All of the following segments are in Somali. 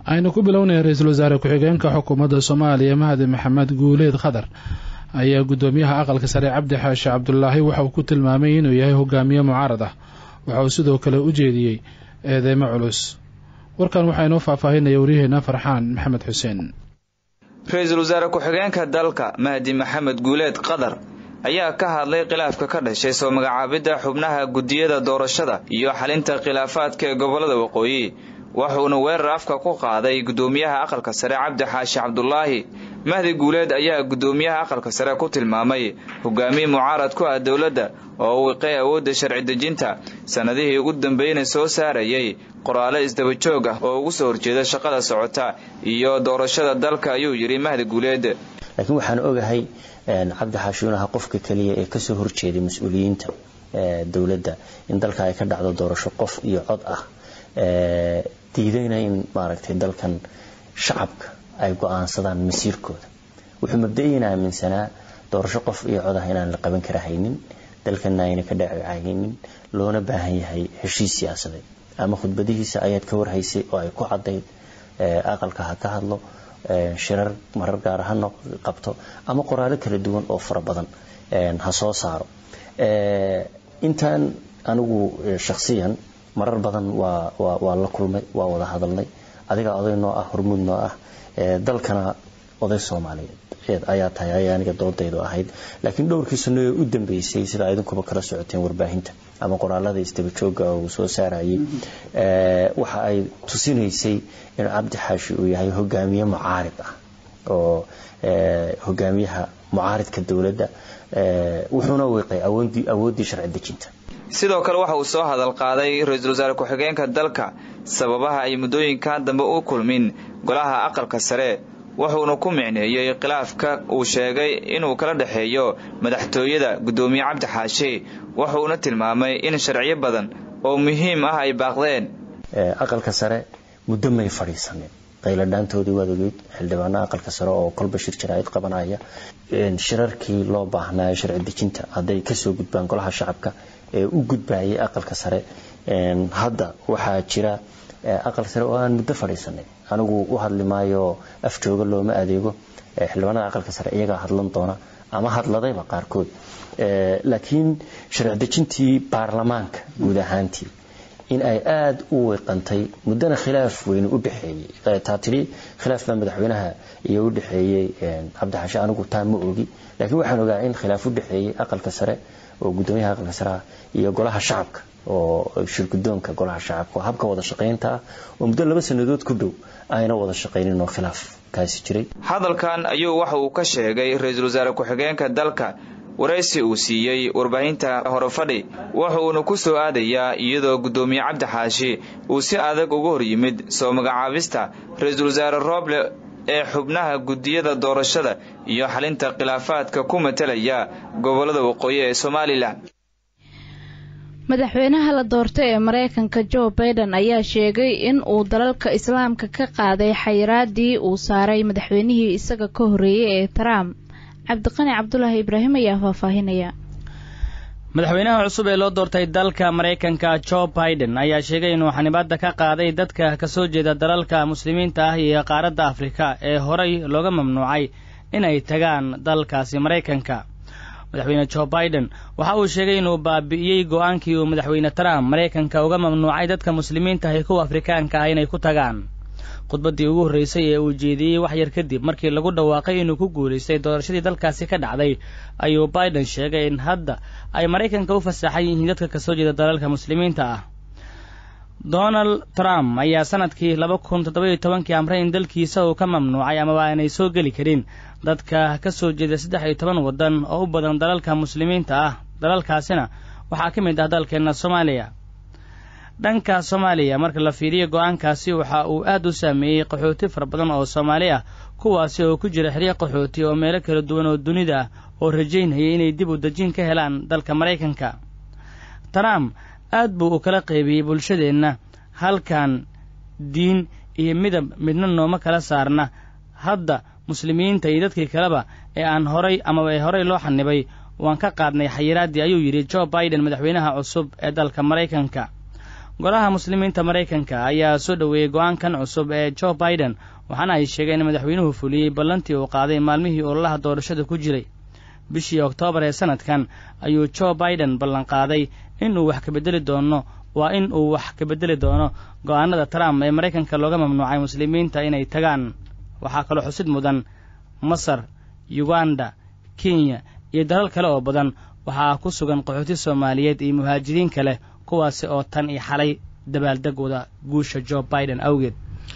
aynu ku bilownaya ra-iisul wasaare ku-xigeenka xukuumadda soomaaliya mahadi maxamed guuleed khadar ayaa guddoomiyaha aqalka sare cabdi xaashi cabdulaahi waxa uu ku tilmaamay inuu yahay hogaamiye mucaarad ah waxa uu sidoo kale u jeediyey eedeymo culus warkan waxaa inoo faahfaahinaya waryaheena farxaan maxamed xuseen ra-iisul wasaare ku-xigeenka dalka mahdi maxamed guuleed qadar ayaa ka hadlay khilaafka ka dhashay soo magacaabidda xubnaha guddiyada doorashada iyo xalinta khilaafaadka ee gobollada waqooyi wuxuuna weerar afka ku qaaday guddoomiyaha aqalka sare cabdi xaashi cabdulaahi mahdi guuleed ayaa guddoomiyaha aqalka sare ku tilmaamay hogaamiye mucaarad ku ah dowladda oo wiqay awoodda sharci dejinta sannadihii ugu dambeeyna soo saarayay qoraalo isdaba joog ah oo ugu soo horjeeda shaqada socota iyo doorashada dalka ayuu yidhi mahdi guuleed laakiin waxaan ogahay cabdi xaashi inuu ahaa qofka keliya ee kasoo horjeeday mas-uuliyiinta dowladda in dalka ay ka dhacdo doorasho qof iyo cod ah diidayna in maaragtay dalkan shacabka ay go-aansadaan masiirkooda wuxuu mabda-iyan aaminsanaa doorasho qof iyo cod ah inaan la qaban kara haynin dalkana ayna ka dhacahaynin loona baahan yahay heshiis siyaasadeed ama khudbadihiisa ayaad ka warhaysay oo ay ku cadayd aqalka ha ka hadlo shirar marar gaar ha qabto ama qoraalo kala duwan oo fara badan ha soo saaro intaan anigu shakhsiyan marar badan waa waa la kulmay waa wada hadalnay adiga oday noo ah hormuud noo ah dalkana oday soomaaliyeed ayaa tahay ay aniga doodaydu ahayd laakiin dhowrkii sano ee u dambeysay sida idinkuba kala socoteen warbaahinta ama qoraalada isdaba jooga uu soo saarayay waxa ay tusinaysay in cabdi xaashi uu yahay hogaamiye mucaarid ah oo hogaamiyaha mucaaridka dowladda wuxuuna wiiqay awooddii sharci dejinta sidoo kale waxa uu soo hadal qaaday ra-iisul wasaare ku-xigeenka dalka sababaha ay muddooyinkan dambe u kulmin golaha aqalka sare wuxuuna ku micneeyey khilaafka uu sheegay inuu kala dhexeeyo madaxtooyada guddoomiye cabdi xaashi wuxuuna tilmaamay in sharciyo badan oo muhiim ah ay baaqdeen aqalka sare muddo may fadhiisanin qayladhaantoodii waad ogeyd xildhibaana aqalka sare oo kolba shir jaraa'id qabanaya shirarkii loo baahnaa sharci dejinta hadday kasoo gudbaan golaha shacabka ee u gudbayay aqalka sare hadda waxaa jira aqal sare oo aan muddo fadhiisanay anigu u hadli maayo af jooga looma adeego xildhibaanada aqalka sare iyagaa hadlan doona ama hadladayba qaarkood laakiin sharci dejintii baarlamaanka guud ahaantii in ay aada u wiiqantay muddana khilaaf weyne u dhexeeyey taa tidhi khilaaf baa madaxweynaha iyo u dhexeeyey cabdixashe anigu taa ma ogi laakiin waxaan ogaa in khilaaf u dhexeeyey aqalka sare oo guddoomiyaha aqalka sareah iyo golaha shacabka oo shirgudoonka golaha shacabka oo habka wada shaqaynta ah oo muddo laba sannadood ku dhow ayna wada shaqaynin oo khilaaf kaasi jiray hadalkan ayuu waxa uu ka sheegay ra-iisul wasaare ku-xigeenka dalka waraysi uu siiyey warbaahinta horefadhi wuxuuna ku soo aadayaa iyadoo guddoomiye cabdi xaashi uu si adag uga hor yimid soo magacaabista ra-iisul wasaare rooble ee xubnaha guddiyada doorashada iyo xalinta khilaafaadka ku matalaya gobollada waqooyi ee somalilan madaxweynaha la doortay ee mareykanka jo baiden ayaa sheegay in uu dalalka islaamka ka qaaday xayiraadii uu saaray madaxweynihii isaga ka horreeyey ee trump cabdiqani cabdulaahi ibraahim ayaa faahfaahinaya madaxweynaha cusub ee loo doortay dalka maraykanka jo baiden ayaa sheegay inuu xanibaadda ka qaaday dadka kasoo jeeda dalalka muslimiinta ah iyo qaaradda afrika ee horay looga mamnuucay inay tagaan dalkaasi maraykanka madaxweyne jo baiden waxa uu sheegay inuu baabi'iyey go-aankii uu madaxweyne trump maraykanka uga mamnuucay dadka muslimiinta ah iyo kuwa afrikaanka ah inay ku tagaan khudbaddii ugu horreysay ee uu jeediyey wax yar kadib markii lagu dhawaaqay inuu ku guulaystay doorashadii dalkaasi ka dhacday ayuu baiden sheegay in hadda ay maraykanka u fasaxan yihiin dadka kasoo jeeda dalalka muslimiinta ah donald trump ayaa sanadkii laba kun toddoba iyo tobankii amray in dalkiisa uu ka mamnuucay amaba aanay soo geli karin dadka ka soo jeeda saddex iyo toban waddan oo u badan dalalka muslimiinta ah dalalkaasina waxaa ka mid ah dalkeenna soomaaliya dhanka soomaaliya marka la fiiriyo go-aankaasi waxa uu aad u saameeyey qaxooti fara badan oo soomaali ah kuwaasi oo ku jira xeryo qaxooti oo meelo kala duwan oo dunida ah oo rajaynayay inay dib u dejin ka helaan dalka maraykanka trump aad buu u kala qaybiyey bulshadeenna halkan diin iyo midab midna nooma kala saarna hadda muslimiinta iyo dadkii kaleba ee aan horay amaba ee horey loo xanibay waan ka qaadnay xayiraaddii ayuu yidhi jo baiden madaxweynaha cusub ee dalka maraykanka golaha muslimiinta maraykanka ayaa soo dhoweeyey go-aankan cusub ee jo biden waxaana ay sheegeen in madaxweynuhu fuliyey ballantii uu qaaday maalmihii ololaha doorashada ku jiray bishii oktoobar ee sanadkan ayuu jo biden ballanqaaday inuu wax kabedeli doono waa in uu wax ka bedeli doono go-aanada trump ee maraykanka looga mamnuucay muslimiinta inay tagaan waxaa kaloo xusid mudan masar uganda kenya iyo dalal kale oo badan waxaa ku sugan qaxooti soomaaliyeed iyo muhaajiriin kale kuwaasi oo tan iyo xalay dabaaldegooda guusha jo biden awgeed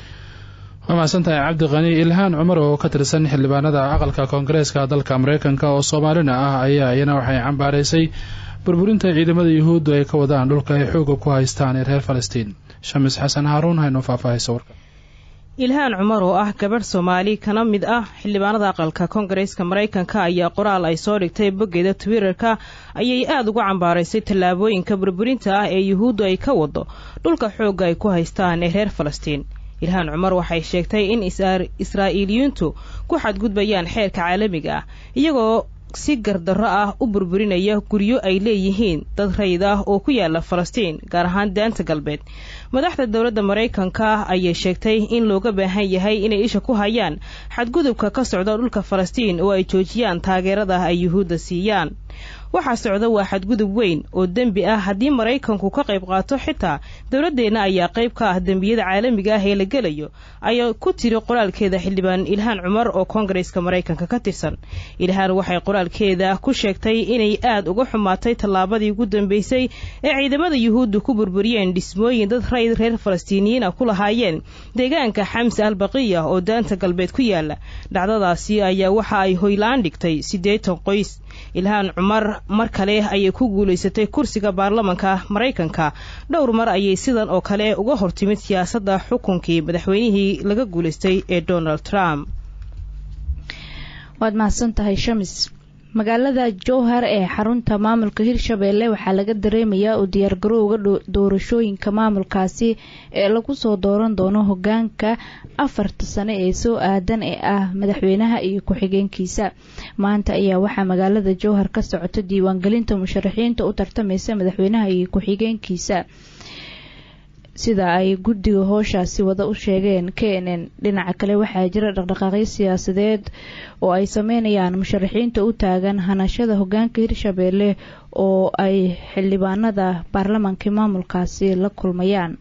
waa mahadsantahay cabdiqani ilhaan cumar oo ka tirsan xildhibaanada aqalka koongareeska dalka maraykanka oo soomaalina ah ayaa iyana waxay cambaaraysay burburinta ciidamada yuhuuddu ay ka wadaan dhulka ay xooga ku haystaan ee reer falastiin shamis xasan haaruun haynoo faahfaahaysa warka ilhaan cumar oo ah gabadh soomaali kana mid ah xildhibaanada aqalka koongareeska maraykanka ayaa qoraal ay soo dhigtay boggeeda twitterka ayay aada uga cambaaraysay tallaabooyinka burburinta ah ee yuhuuddu ay ka wado dhulka xoogga ay ku haystaan ee reer falastiin ilhaan cumar waxay sheegtay in israa'iiliyiintu ku xadgudbayaan xeerka caalamiga ah iyagoo si gardarro ah u burburinaya guryo ay leeyihiin dad rayid ah oo ku yaala falastiin gaar ahaan daanta galbeed madaxda dowladda maraykanka ayay sheegtay in looga baahan yahay inay isha ku hayaan xadgudubka ka socda dhulka falastiin oo ay joojiyaan taageerada ay yuhuudda siiyaan waxaa socda waa xadgudub weyn oo dembi ah haddii maraykanku ka qayb qaato xitaa dowladdeenna ayaa qayb ka ah dembiyada caalamiga ah ee la gelayo ayaa ku tiri qoraalkeeda xildhibaan ilhaan cumar oo koongareeska maraykanka ka tirsan ilhaan waxay qoraalkeeda ku sheegtay inay aad uga xumaatay tallaabadii ugu dambeysay ee ciidamada yuhuuddu ku burburiyeen dhismooyin dad rayd reer falastiiniyiin ah ku lahaayeen deegaanka xamse albaqiya oo daanta galbeed ku yaala dhacdadaasi ayaa waxa ay hoylaan dhigtay siddeetan qoys ilhaan cumar mar kale ayay ku guulaysatay kursiga baarlamanka maraykanka dhowr mar ayay sidan oo kale uga hortimid siyaasadda xukunkii madaxweynihii laga guulaystay ee donald trump waad mahadsan tahay shamis magaalada jowhar ee xarunta maamulka hirshabeelle waxaa laga dareemayaa u diyaargarowga doorashooyinka maamulkaasi ee lagu soo dooran doono hogaanka afarta sane ee soo aadan ee ah madaxweynaha iyo ku-xigeenkiisa maanta ayaa waxaa magaalada jowhar ka socota diiwaangelinta musharaxiinta u tartamaysa madaxweynaha iyo ku-xigeenkiisa sida ay guddiga hooshaasi wada u sheegeen k n n dhinaca kale waxaa jira dhaqdhaqaaqyo siyaasadeed oo ay sameynayaan musharaxiinta u taagan hanashada hogaanka hirshabeelle oo ay xildhibaanada baarlamaanka maamulkaasi la kulmayaan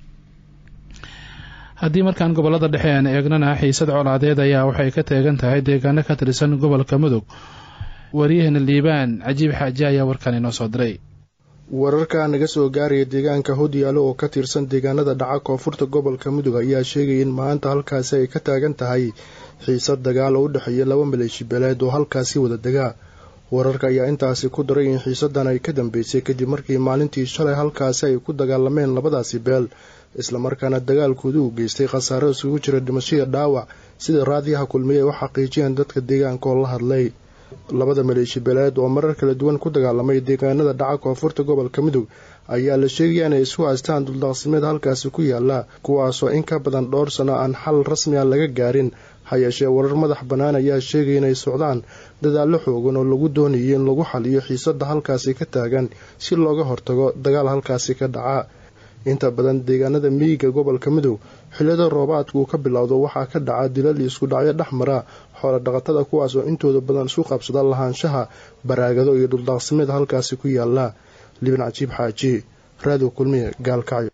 haddii markaan gobolada dhexe aan eegnana xiisad colaadeed ayaa waxay ka teegan tahay deegaano ka tirsan gobolka mudug waryaheena liibaan cajiib xaaje ayaa warkan inoo soo diray wararka naga soo gaaraya deegaanka hodyaalo oo ka tirsan deegaanada dhaca koonfurta gobolka mudug ayaa sheegaya in maanta halkaasi ay ka taagan tahay xiisad dagaal oo u dhexeeya laba maleeshi beeleed oo halkaasi wada degaa wararka ayaa intaasi ku daray in xiisadan ay ka dambeysay kadib markii maalintii shalay halkaasi ay ku dagaalameen labadaasi beel islamarkaana dagaalkooda uu geystay khasaaro isugu jira dhimashada dhaawac sida raadiyaha kulmiye ay u xaqiijiyeen dadka deegaanka oo la hadlay labada maleeshi beeleed oo marar kala duwan ku dagaalamay deegaanada dhaca koonfurta gobolka mudug ayaa la sheegaya inay isku haystaan duldaaqsimeed halkaasi ku yaala kuwaasoo in ka badan dhowr sano aan xal rasmi a laga gaarin ha yeeshee warar madax bannaan ayaa sheegaya inay socdaan dadaallo xoogan oo lagu doonayay in lagu xaliyo xiisadda halkaasi ka taagan si looga hortago dagaal halkaasi ka dhaca inta badan deegaanada miyiga gobolka mudug xilliyada roobaadku uu ka bilowdo waxaa ka dhaca dilal iyo isku dhacyo dhex mara xoola dhaqatada kuwaas oo intooda badan isu qabsada lahaanshaha baraagado iyo dhuldaaqsimeed halkaasi ku yaala libin cajiib xaaji raadiyo kulmiye gaalkacyo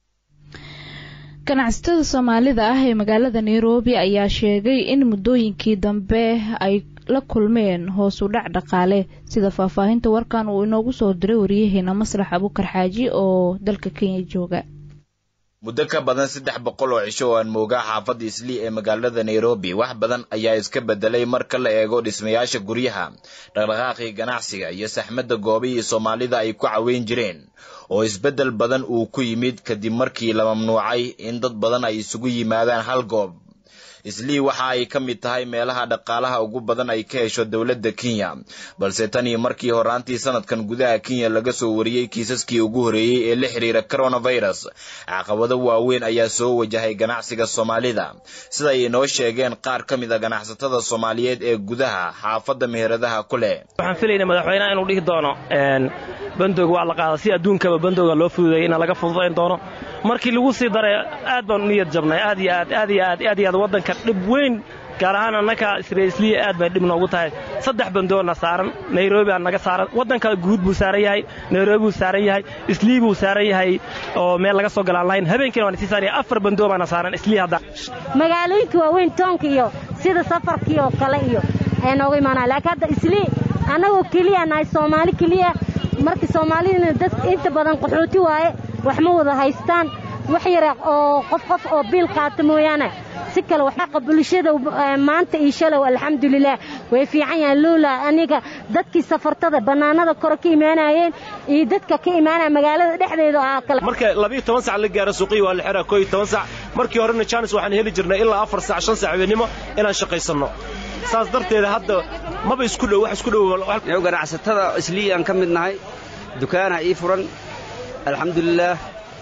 ganacsatada soomaalida ah ee magaalada nairobi ayaa sheegay in muddooyinkii dambe ay la kulmeen hoos u dhac dhaqaale sida faahfaahinta warkan uu inoogu soo diray wariyaheena maslax abukar xaaji oo dalka kenya jooga muddo ka badan saddex boqol oo cisho oo aan moogaa xaafadda islii ee magaalada nairobi wax badan ayaa iska bedelay marka la eego dhismayaasha guryaha dhaqdhaqaaqii ganacsiga iyo saxmadda goobihii soomaalida ay ku caweyn jireen oo isbeddel badan uu ku yimid kadib markii la mamnuucay in dad badan ay isugu yimaadaan hal goob islii waxa ay ka mid tahay meelaha dhaqaalaha ugu badan ay ka hesho dowladda kenya balse tan iyo markii horaantii sanadkan gudaha kenya laga soo wariyey kiisaskii ugu horreeyey ee la xiriira coronavirus caqabado waaweyn ayaa soo wajahay ganacsiga soomaalida sida ay inoo sheegeen qaar ka mid a ganacsatada soomaaliyeed ee gudaha xaafadda meheradaha ku leh waxaan filayna madaxweynaha inuu dhihi doono bandooga waa la qaada si adduunkaba bandooga loo fududeeyay ina laga fududayn doono markii lagu sii daray aad baan u niyad jabnay aad iyo aad aad iyo aad aad iyo aad waddanka dhib weyn gaar ahaan annaka israaisliya aad bay dhib noogu tahay saddex bandoona saaran nairobi aa naga saaran waddanka guud buu saaran yahay nairobi buu saaran yahay islii buu saaran yahay oo meel laga soo galaan lahayn habeenkiina waan sii saaraya afar bandoo baana saaran islii hadda magaalooyinka waaweyn toonka iyo sida safarkii oo kale iyo ayaa nooga imaanaya laakiin hadda islii annagoo keliya nahay soomaali keliya marka soomaalidina dad inta badan qaxooti waaye wax ma wada haystaan wax yara oo qof qof oo biil qaata mooyaane si kale waxaqa bulshada maanta iyo shalow alxamdulilaah way fiican yahaan lowla aniga dadkii safartada bannaanada kore ka imaanayeen iyo dadka ka imaanaya magaalada dhexdeeda aa kale marka labiyo toban sac la gaaro suuqiyi waa la xiraa koo iyo toban sac markii horena jaanis waxaan heli jirnay ilaa afar sac shan sac habeenimo inaan shaqaysanno saas darteeda hadda maba isku dhow wax isku dhow ganacsatada islii aan ka mid nahay dukaana ii furan alxamdulilaah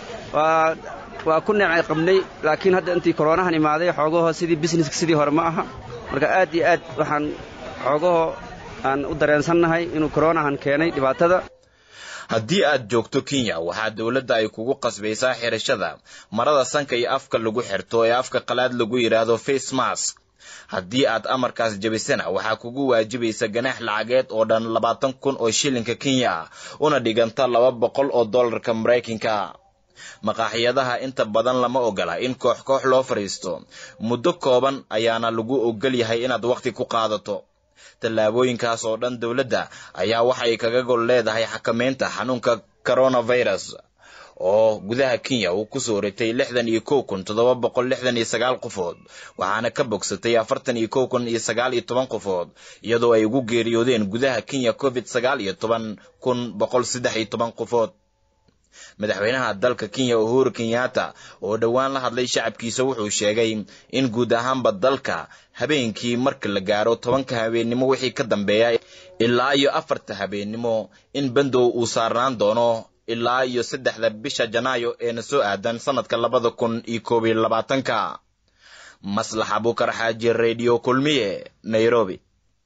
waa waa ku neecay qabnay laakiin hadda intii koroonahan imaaday xoogaho sidii bisneska sidii hore ma aha marka aad iyo aad waxaan xoogaho aan u dareensannahay inuu koroonahan keenay dhibaatada haddii aad joogto kenya waxaa dowladda ay kugu qasbaysaa xirashada marada sanka iyo afka lagu xirto ee afka qalaad lagu yidhaahdo face mask haddii aad amarkaas jebisana waxaa kugu waajibaysa ganaax lacageed oo dhan labaatan kun oo shilinka kenya ah una dhiganta laba boqol oo dollarka maraykanka maqaaxiyadaha inta badan lama ogola in koox koox loo fadhiisto muddo kooban ayaana lagu ogol yahay inaad wakhti ku qaadato tallaabooyinkaas oo dhan dowladda ayaa waxay kaga gol leedahay xakamaynta xanuunka coronavirus oo gudaha kenya uu ku soo ritay lixdan iyo kow kun toddoba boqol lixdan iyo sagaal qofood waxaana ka bogsatay afartan iyo kow kun iyo sagaal iyo toban qofood iyadoo ay ugu geeriyoodeen gudaha kenya covid sagaal iyo toban kun boqol saddex iyo toban qofood madaxweynaha dalka kenya uhuru kenyatta oo dhowaan la hadlay shacabkiisa wuxuu sheegay in guud ahaanba dalka habeenkii marka la gaaro tobanka habeennimo wixii ka dambeeya ilaa iyo afarta habeennimo in bandow uu saarnaan doono ilaa iyo saddexda bisha janaayo eena soo aadan sanadka labada kun iyo koob iyo labaatanka maslax abukar xaaji radio kulmiye nairobi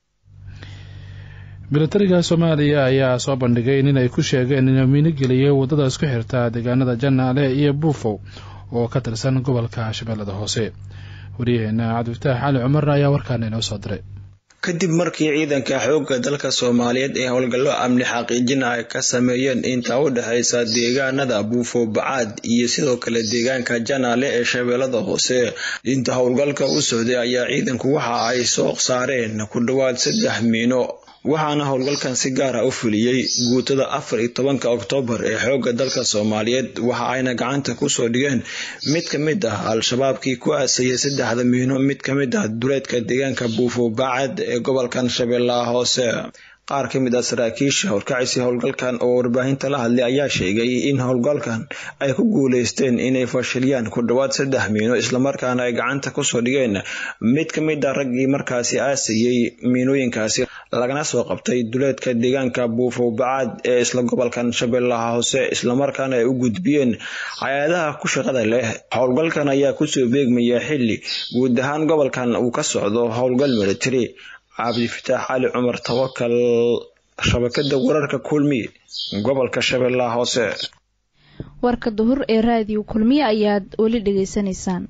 militariga soomaaliya ayaa soo bandhigay in ay ku sheegeen inuu miinigeliyay waddada isku xirta deegaanada janaale iyo buufow oo ka tirsan gobolka shabeellada hoose waryaheena cabdifataax cali cumarna ayaa warkaana inoo soo diray kadib markii ciidanka xoogga dalka soomaaliyeed ee howlgallo amni xaqiijin ay ka sameeyeen inta u dhexaysa deegaanada buufo bacaad iyo sidoo kale deegaanka janaale ee shabeellada hoose inta howlgalka u socday ayaa ciidanku waxa ay soo saareen ku dhowaad saddex miino waxaana howlgalkan si gaara u fuliyey guutada afar iyo tobanka oktoobar ee xoogga dalka soomaaliyeed waxa ayna gacanta kusoo dhigeen mid ka mid ah al-shabaabkii ku aasayay saddexda miino mid ka mid ah duleedka deegaanka buufo baacad ee gobolkan shabeellaha hoose qaar ka mid ah saraakiisha horkacisi howlgalkan oo warbaahinta la hadlay ayaa sheegay in howlgalkan ay ku guuleysteen inay fashiliyaan ku dhowaad saddex miino islamarkaana ay gacanta kusoo dhigeen mid ka mid ah raggii markaasi aasayey miinooyinkaasi lagana soo qabtay duleedka deegaanka buufo bacaad ee isla gobolkan shabeellaha hoose islamarkaana ay u gudbiyeen hay-adaha ku shaqada leh howlgalkan ayaa kusoo beegmaya xili guud ahaan gobolkan uu ka socdo howlgal military cabdifataax cali cumar tawakal shabakada wararka kulmiye gobolka shabeellaha hoose warka duhur ee raadiyo kulmiye ayaad weli dhegaysanaysaan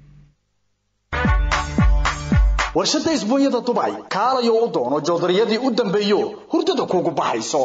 warshada isbuunyada dubay kaalayo u doono joodariyadii u dambeeyo hurdada kuugu baxayso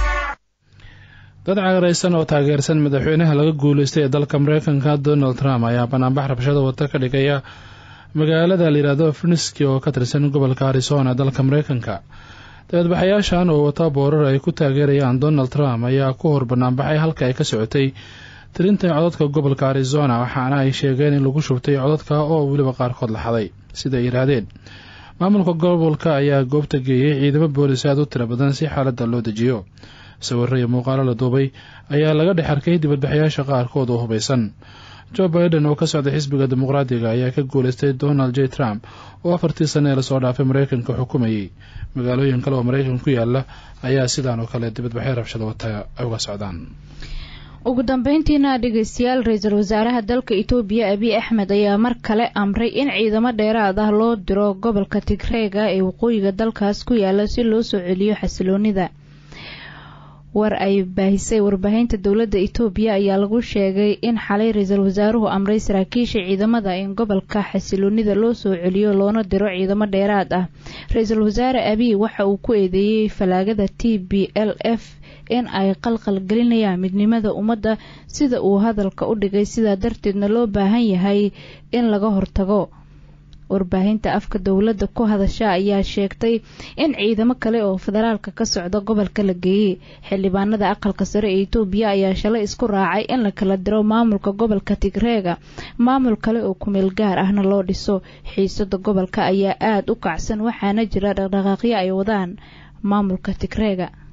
dad cagaraysan oo taageersan madaxweynaha laga guuleystay ee dalka mareykanka donald trump ayaa banaanbax rabshada wata ka dhigaya magaalada layidhaahdo finiski oo ka tirsan gobolka arizona dalka mareykanka dabeedbaxayaashan oo wata boorar ay ku taageerayaan donald trump ayaa ku hor banaanbaxay halka ay ka socotay tirinta codadka gobolka arizona waxaana ay sheegeen in lagu shubtay codadka oo weliba qaarkood la xaday siday yidhaahdeen maamulka gobolka ayaa goobta geeyey ciidamo boolis aad u tira badan si xaaladda loo dejiyo sawirro iyo muuqaalo la duubay ayaa laga dhex arkay dibadbaxayaasha qaarkood oo hubaysan joe biden oo ka socday xisbiga dimuqraadiga ayaa ka guuleystay donald j trump oo afartii sane ee lasoo dhaafay mareykanka xukumayay magaalooyin kale oo mareykanka ku yaala ayaa sidaan oo kale dibadbaxyo rabshada wata ay uga socdaan ugu dambeyntiina dhegeystayaal ra-iisul wasaaraha dalka itoobiya abiy axmed ayaa mar kale amray in ciidamo dheeraad ah loo diro gobolka tigreega ee waqooyiga dalkaas ku yaala si loo soo celiyo xasiloonida war ay baahisay warbaahinta dowladda itoobiya ayaa lagu sheegay in xalay ra-iisul wasaaruhu amray saraakiisha ciidamada in gobolka xasiloonida loo soo celiyo loona diro ciidamo dheeraad ah ra-iisul wasaare abiy waxa uu ku eedeeyey falaagada t b l f in ay qalqal gelinayaan midnimada ummadda sida uu hadalka u dhigay sidaa darteedna loo baahan yahay in laga hortago warbaahinta afka dowladda ku hadasha ayaa sheegtay in ciidamo kale oo federaalka ka socda gobolka la geeyey xildhibaanada aqalka sare ee itoobiya ayaa shalay isku raacay in la kala diro maamulka gobolka tigreega maamul kale oo kumeel gaar ahna loo dhiso xiisada gobolka ayaa aada u kacsan waxaana jira dhaqdhaqaaqyo ay wadaan maamulka tigreega